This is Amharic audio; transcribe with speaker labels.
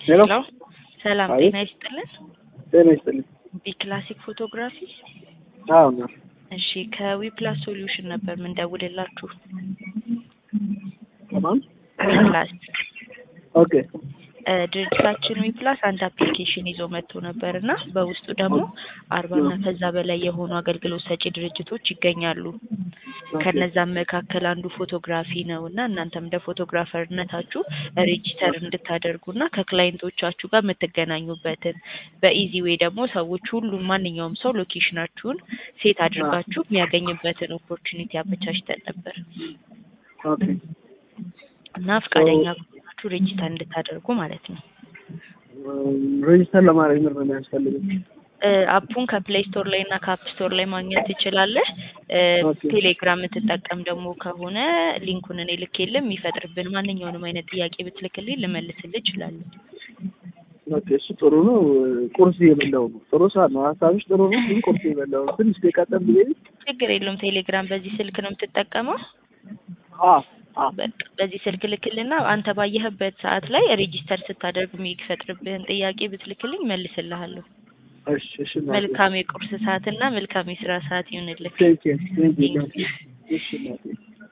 Speaker 1: ሄሎ
Speaker 2: ሄሎ ሰላም
Speaker 1: አቤት።
Speaker 2: ጤና ይስጥልን።
Speaker 1: ጤና ይስጥልኝ።
Speaker 2: ቢ ክላሲክ ፎቶግራፊ።
Speaker 1: አዎ ነው።
Speaker 2: እሺ ከዊፕላስ ሶሉሽን ነበር ምንደውልላችሁ።
Speaker 1: ከማን?
Speaker 2: ዊፕላስ
Speaker 1: ኦኬ
Speaker 2: እ ድርጅታችን ዊፕላስ አንድ አፕሊኬሽን ይዞ መጥቶ ነበር እና በውስጡ ደግሞ አርባና ከዛ በላይ የሆኑ አገልግሎት ሰጪ ድርጅቶች ይገኛሉ። ከነዛም መካከል አንዱ ፎቶግራፊ ነው እና እናንተም እንደ ፎቶግራፈርነታችሁ ሬጂስተር እንድታደርጉና ከክላይንቶቻችሁ ጋር የምትገናኙበትን በኢዚ ዌይ ደግሞ ሰዎች ሁሉም ማንኛውም ሰው ሎኬሽናችሁን ሴት አድርጋችሁ የሚያገኝበትን ኦፖርቹኒቲ አመቻችተን ነበር
Speaker 1: ኦኬ
Speaker 2: እና ፈቃደኛ ከሆናችሁ ሬጂስተር እንድታደርጉ ማለት ነው።
Speaker 1: ሬጅስተር ለማድረግ ምንድን ነው የሚያስፈልገው?
Speaker 2: እ አፑን ከፕሌይ ስቶር ላይ እና ከአፕ ስቶር ላይ ማግኘት ትችላለህ። እ
Speaker 1: ኦኬ።
Speaker 2: ቴሌግራም የምትጠቀም ደግሞ ከሆነ ሊንኩን እኔ ልኬልህ የሚፈጥርብን ማንኛውንም አይነት ጥያቄ ብትልክልኝ ልመልስልህ እችላለሁ።
Speaker 1: ኦኬ እሱ ጥሩ ነው። ቁርስ እየበላሁ ነው። ጥሩ ሰዓት ነው። ሀሳብሽ ጥሩ ነው፣ ግን ቁርስ እየበላሁ ነው። ትንሽ ደቂቃ ብዬ
Speaker 2: ችግር የለውም። ቴሌግራም በዚህ ስልክ ነው የምትጠቀመው።
Speaker 1: አ አ
Speaker 2: በቃ በዚህ ስልክ ልክልና አንተ ባየህበት ሰዓት ላይ ሬጂስተር ስታደርግ የሚፈጥርብህን ጥያቄ ብትልክልኝ መልስልሃለሁ።
Speaker 1: እሺ እሺ እናቴ።
Speaker 2: መልካም የቁርስ ሰዓትና መልካም የስራ ሰዓት ይሁንልህ።
Speaker 1: ቴንክ ዩ ቴንክ ዩ እናቴ። እሺ እናቴ